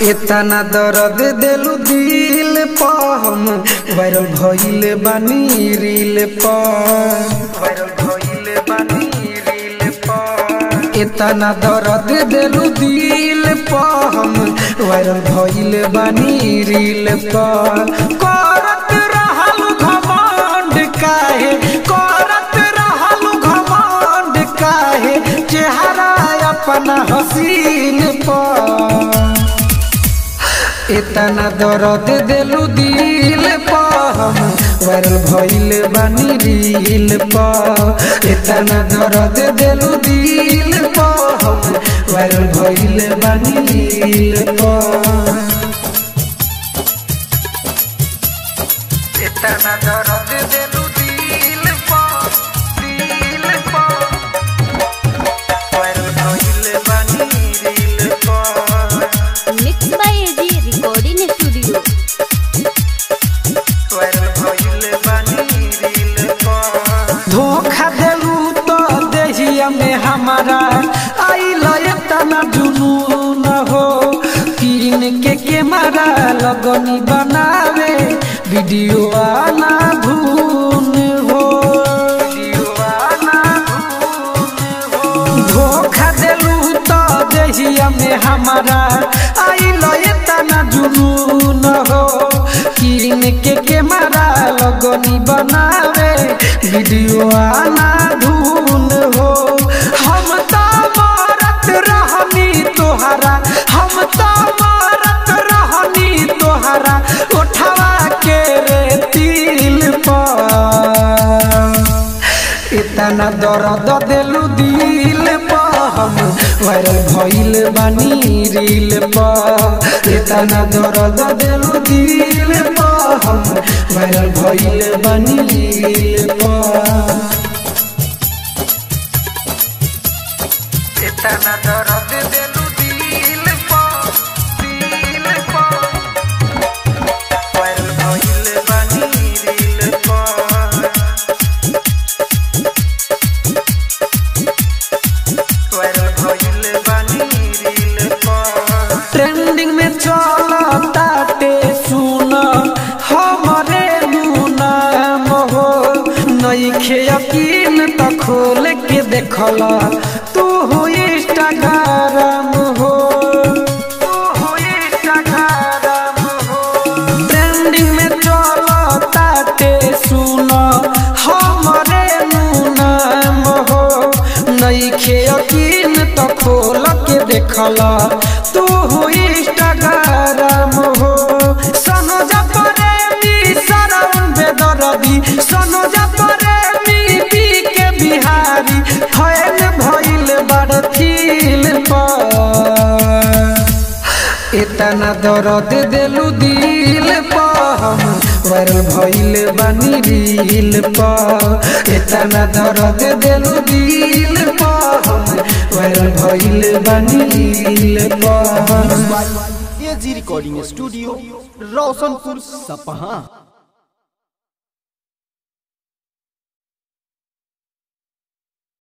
इतना दर्द दिलु दिल पम वायरल भइल बानी रील पर वायरल भइल बानी रील पर इतना दर्द दिलु दिल पम वायरल भइल बानी रील पर करत रहल घमंड काहे करत रहल घमंड काहे चेहरा अपना हसीन पर इतना दर्द दिलु दिल पम वायरल भइल बानी रील पर इतना दर्द दिलु दिल पम वायरल भइल बानी रील पर इतना दर्द दिलु दिल पर दिल पर वायरल भइल बानी रील पर mix by AG recording studio धोखा देलू तो देहिया में हमारा आइल तना जुनून हो किन के कैमरा लगनी बनावे वीडियो आना धून हो धोखा देलू तो देहिया में हमारा आइल तना जुनून हो किन के कैमरा लगनी बनावे वीडियो आना धून हो हम तो मारत रहनी तोहरा हम तो मारत रहनी तोहरा उठवा के रे तिल पर इतना दर्द दिलु दिल हम वायरल भइल बानी रील पर इतना दर्द दिलु दिल हम वायरल भइल बानी रील पर इतना दर्द दिलु दिल पर दिल पर वायरल भइल बानी रील पर ट्रेंडिंग में चलताटे सुन हमरे नाम हो नईखे यकीन त खोल के देखल तू हो इंस्टाग्राम हो तू हो इंस्टाग्राम हो ट्रेंडिंग में चलताटे सुन हमरे नाम हो नईखे यकीन त खोल के देखल तू हो इंस्टाग्राम हो सनो जा प्रेमी सरवन बेदरदी सनो जा प्रेमी पी के बिहारी फैल भइल बड़ फील पर इतना दर्द दिलु दिल हम वायरल भइल बानी रील पर इतना दर्द दिलु दिल हम वायरल भइल बानी रील पर एजी रिकॉर्डिंग स्टूडियो रोशनपुर सपहा